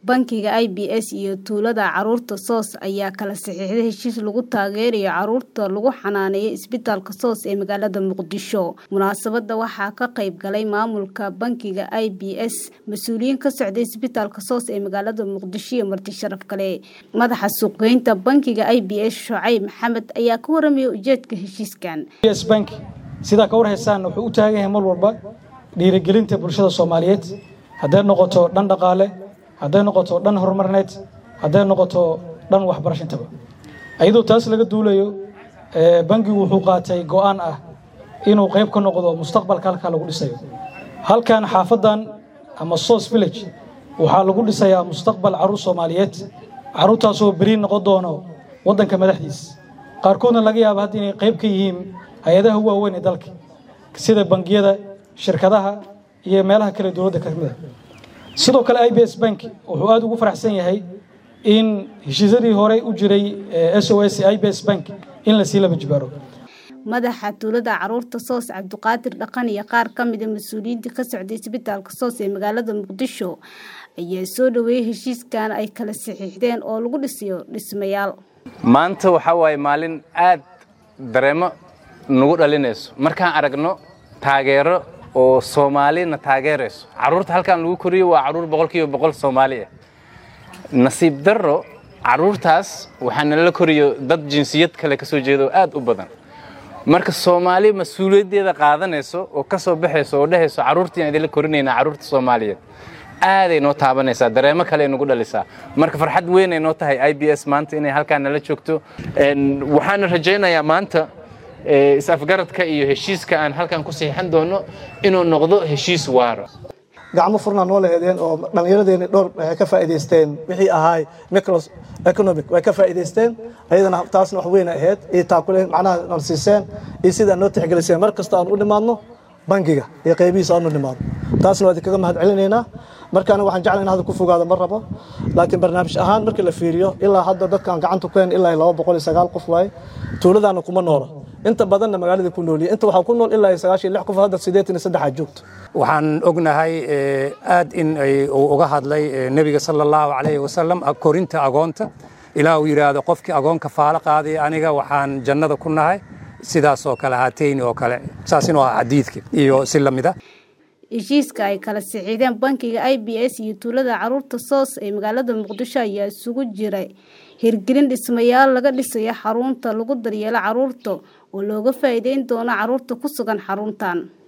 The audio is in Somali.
Bangiga IBS iyo tuulada carruurta SOS ayaa kala saxiixday heshiis lagu taageerayo carruurta lagu xanaaneeyo isbitaalka SOS ee magaalada Muqdisho. Munaasabadda waxaa ka qayb galay maamulka bangiga IBS, mas'uuliyiin ka socday isbitaalka SOS ee magaalada Muqdisho iyo marti sharaf kale. Madaxa suuqgeynta bangiga IBS Shucayb Maxamed ayaa ka warramaya ujeedka heshiiskan. IBS Bank sidaa ka war haysaan wuxuu u taagan yahay mar walba dhiirigelinta bulshada Soomaaliyeed hadday noqoto dhan dhaqaale hadday noqoto dhan horumarineed hadday noqoto dhan waxbarashantaba iyadoo taas laga duulayo bangigu wuxuu qaatay go'aan ah inuu qayb ka noqdo mustaqbalka halkaa lagu dhisayo halkan xaafadan ama sos village waxaa lagu dhisayaa mustaqbal carruur soomaaliyeed carruurtaasoo beri noqon doono waddanka madaxdiisa qaarkoodna laga yaaba hadda inay qayb ka yihiin hay-adaha waaweyn ee dalka sida bangiyada shirkadaha iyo meelaha kale dowladda ka mid a sidoo kale i b s bank wuxuu aada ugu faraxsan yahay in heshiisyadii horey u jiray s o s i b s bank in lasii laba jibaaro madaxa tuulada carruurta soos cabdiqaadir dhaqan iyo qaar ka mida mas-uuliyiinta ka socday isbitaalka soos ee magaalada muqdisho ayaa soo dhoweeyey heshiiskan ay kala saxiixdeen oo lagu dhisayo dhismayaal maanta waxaa waaye maalin aad dareemo nagu dhalinayso markaan aragno taageero oo soomaalina taageerayso carruurta halkaan lagu koriyo waa carruur boqolkiiba boqol soomaali ah nasiib darro carruurtaas waxaa nala koriyo dad jinsiyad kale ka soo jeedo aad u badan marka soomaali mas-uuliyaddeeda qaadanayso oo ka soo baxayso oo dhehayso carruurtiiaan idinla korinaynaa carruurta soomaaliyeed aaday noo taabanaysaa dareemo kale ay nagu dhalisaa marka farxad weyn ay noo tahay i b s maanta inay halkaan nala joogto waxaana rajaynayaa maanta is-afgaradka iyo heshiiska aan halkan ku saxiixan doono inuu noqdo heshiis waara gacmo furnaa noo lahedeen oo dhallinyaradeeni dhowr waxay ka faa'iidaysteen wixii ahaay micro economic way ka faa'iidaysteen ayadana taasna wax weyn ahayd iyo taakuleen macnaha aan siiseen iyo sida noo tixgeliseen mar kasta aan u dhimaadno bangiga iyo qaybihiisa aan u dhimaadno taasna waa idinkaga mahad celinaynaa marka aniga waxaan jeclay in hadda ku fogaado ma rabo laakiin barnaamij ahaan markii la fiiriyo ilaa hadda dadkaan gacanta ku hayn ilaa laba boqol iyo sagaal qof waaye tuuladaana kuma noola inta badanna magaalada ku nooliye inta waxaa ku nool ilaa iyo sagaashan lix qof hadda siddeetan iyo saddexaad joogto waxaan ognahay aad in uu uga hadlay nebiga sala allahu calayhi wasalam korinta agoonta ilaa uu yidhaahdo qofkii agoonka faalo qaaday aniga waxaan jannada ku nahay sidaasoo kale haateyni oo kale saas inuu ah xadiidka iyo si la mid a heshiiska ay kala saxiixdeen bankiga i b s iyo tuulada carruurta soos ee magaalada muqdisho ayaa isugu jiray hirgelin dhismayaal laga dhisayo xarunta lagu daryeelo carruurta oo looga faa'iideyn doono carruurta ku sugan xaruntan